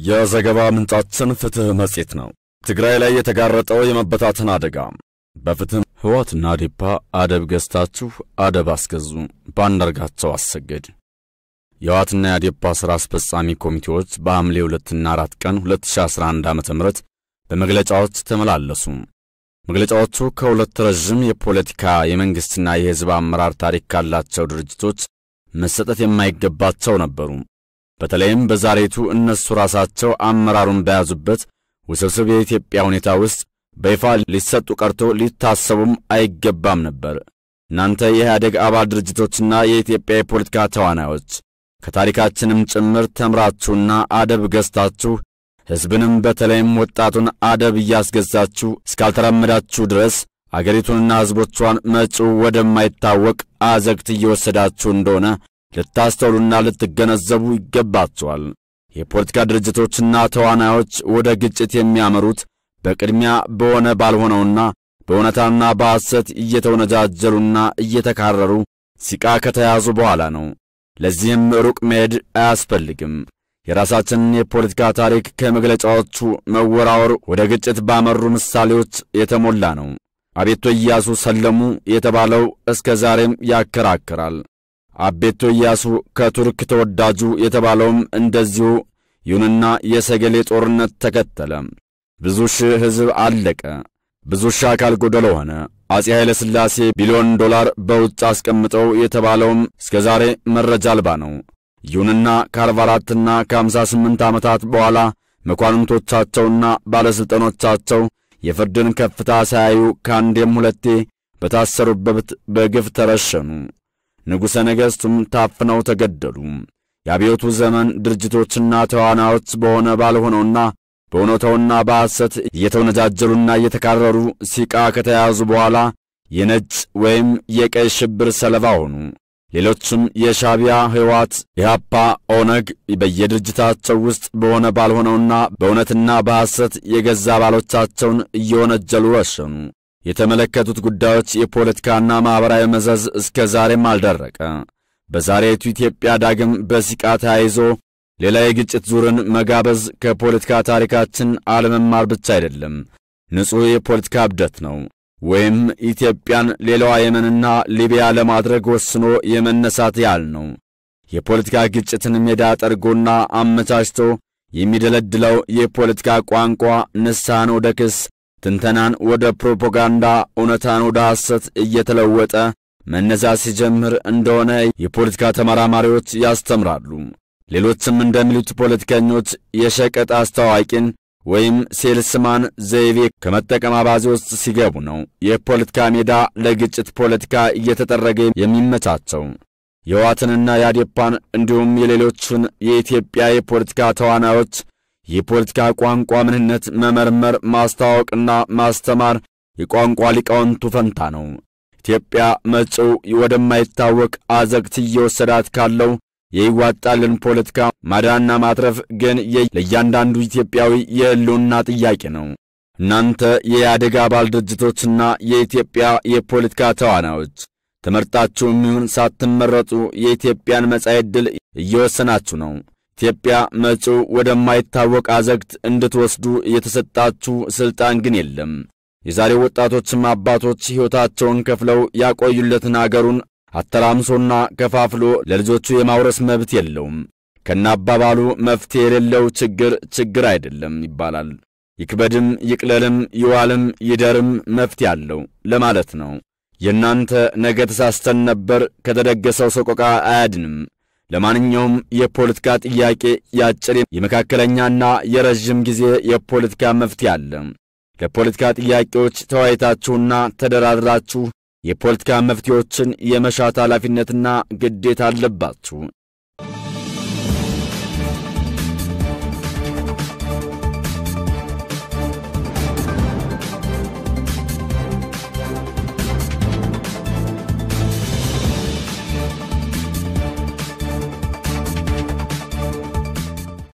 የዘገባ ምንጫችን ፍትሕ መጽሔት ነው። ትግራይ ላይ የተጋረጠው የመበታተን አደጋ በፍትሕ ሕወሓትና አዴፓ አደብ ገዝታችሁ አደብ አስገዙ። በአንዳርጋቸው አሰገድ የሕወሓትና የአዴፓ ሥራ አስፈጻሚ ኮሚቴዎች በሐምሌ 2ና 4 ቀን 2011 ዓ ም በመግለጫዎች ተመላለሱ። መግለጫዎቹ ከሁለት ረዥም የፖለቲካ የመንግሥትና የሕዝብ አመራር ታሪክ ካላቸው ድርጅቶች መሰጠት የማይገባቸው ነበሩ። በተለይም በዛሬቱ እነሱ ራሳቸው አመራሩን በያዙበት ውስብስብ የኢትዮጵያ ሁኔታ ውስጥ በይፋ ሊሰጡ ቀርቶ ሊታሰቡም አይገባም ነበር። እናንተ የኢህአዴግ አባል ድርጅቶችና የኢትዮጵያ የፖለቲካ ተዋናዮች ከታሪካችንም ጭምር ተምራችሁና አደብ ገዝታችሁ ሕዝብንም በተለይም ወጣቱን አደብ እያስገዛችሁ እስካልተራመዳችሁ ድረስ አገሪቱንና ሕዝቦቿን መጪው ወደማይታወቅ አዘግት እየወሰዳችሁ እንደሆነ ልታስተውሉና ልትገነዘቡ ይገባቸዋል። የፖለቲካ ድርጅቶችና ተዋናዮች ወደ ግጭት የሚያመሩት በቅድሚያ በሆነ ባልሆነውና በእውነታና በሐሰት እየተወነጃጀሉና እየተካረሩ ሲቃ ከተያዙ በኋላ ነው። ለዚህም ሩቅ መሄድ አያስፈልግም። የራሳችንን የፖለቲካ ታሪክ ከመግለጫዎቹ መወራወር ወደ ግጭት ባመሩ ምሳሌዎች የተሞላ ነው። አቤቶ ኢያሱ ሰለሙ የተባለው እስከ ዛሬም ያከራክራል። አቤቶ ኢያሱ ከቱርክ ተወዳጁ የተባለውም እንደዚሁ። ይሁንና የሰገሌ ጦርነት ተከተለ። ብዙ ሺህ ሕዝብ አለቀ። ብዙ ሺህ አካል ጎደሎ ሆነ። አፄ ኃይለ ሥላሴ ቢሊዮን ዶላር በውጭ አስቀምጠው የተባለውም እስከ ዛሬ መረጃ አልባ ነው። ይሁንና ከአርባ አራትና ከአምሳ ስምንት ዓመታት በኋላ መኳንንቶቻቸውና ባለሥልጣኖቻቸው የፍርድን ከፍታ ሳያዩ ከአንዴም ሁለቴ በታሰሩበት በግፍ ተረሸኑ። ንጉሠ ነገሥቱም ታፍነው ተገደሉ። የአብዮቱ ዘመን ድርጅቶችና ተዋናዮች በሆነ ባልሆነውና በእውነታውና በሐሰት እየተወነጃጀሉና እየተካረሩ ሲቃ ከተያዙ በኋላ የነጭ ወይም የቀይ ሽብር ሰለባ ሆኑ። ሌሎችም የሻቢያ ሕወሓት፣ ኢህአፓ፣ ኦነግ በየድርጅታቸው ውስጥ በሆነ ባልሆነውና በእውነትና በሐሰት የገዛ አባሎቻቸውን እየወነጀሉ ረሸኑ። የተመለከቱት ጉዳዮች የፖለቲካና ማኅበራዊ መዘዝ እስከ ዛሬም አልደረቀ። በዛሬቱ ኢትዮጵያ ዳግም በሲቃ ተያይዞ ሌላ የግጭት ዙርን መጋበዝ ከፖለቲካ ታሪካችን አለመማር ብቻ አይደለም፣ ንጹሕ የፖለቲካ እብደት ነው። ወይም ኢትዮጵያን ሌላዋ የመንና ሊቢያ ለማድረግ ወስኖ የመነሳት ያህል ነው። የፖለቲካ ግጭትን ሜዳ ጠርጎና አመቻችቶ የሚደለድለው የፖለቲካ ቋንቋ ንስሐን ወደ ክስ፣ ትንተናን ወደ ፕሮፓጋንዳ፣ እውነታን ወደ ሐሰት እየተለወጠ መነዛት ሲጀምር እንደሆነ የፖለቲካ ተመራማሪዎች ያስተምራሉ። ሌሎችም እንደሚሉት ፖለቲከኞች የሸቀጥ አስተዋቂን ወይም ሴልስማን ዘይቤ ከመጠቀም አባዜ ውስጥ ሲገቡ ነው የፖለቲካ ሜዳ ለግጭት ፖለቲካ እየተጠረገ የሚመቻቸው። የሕወሓትንና የአዴፓን እንዲሁም የሌሎቹን የኢትዮጵያ የፖለቲካ ተዋናዮች የፖለቲካ ቋንቋ ምንነት መመርመር፣ ማስተዋወቅና ማስተማር የቋንቋ ሊቃውንቱ ፈንታ ነው። ኢትዮጵያ መጪው ወደማይታወቅ አዘግት እየወሰዳት ካለው የይዋጣልን ፖለቲካ ማዳንና ማትረፍ ግን ለእያንዳንዱ ኢትዮጵያዊ የሕልውና ጥያቄ ነው። እናንተ የኢህአዴግ አባል ድርጅቶችና የኢትዮጵያ የፖለቲካ ተዋናዮች ተመርጣችሁ የሚሆን ሳትመረጡ የኢትዮጵያን መጻኢ ዕድል እየወሰናችሁ ነው። ኢትዮጵያ መጪው ወደማይታወቅ አዘግት እንድትወስዱ የተሰጣችሁ ሥልጣን ግን የለም። የዛሬው ወጣቶችም አባቶች ሕይወታቸውን ከፍለው ያቆዩለትን አገሩን አተራምሶና ከፋፍሎ ለልጆቹ የማውረስ መብት የለውም። ከናባባሉ መፍትሄ የሌለው ችግር ችግር አይደለም ይባላል። ይክበድም ይቅለልም ይዋልም ይደርም መፍትሄ አለው ለማለት ነው። የእናንተ ነገ ተሳስተን ነበር ከተደገሰው ሰቆቃ አያድንም። ለማንኛውም የፖለቲካ ጥያቄ የአጭር የመካከለኛና የረዥም ጊዜ የፖለቲካ መፍትሄ አለ። ለፖለቲካ ጥያቄዎች ተወያይታችሁና ተደራድራችሁ የፖለቲካ መፍትሄዎችን የመሻት ኃላፊነትና ግዴታ አለባችሁ።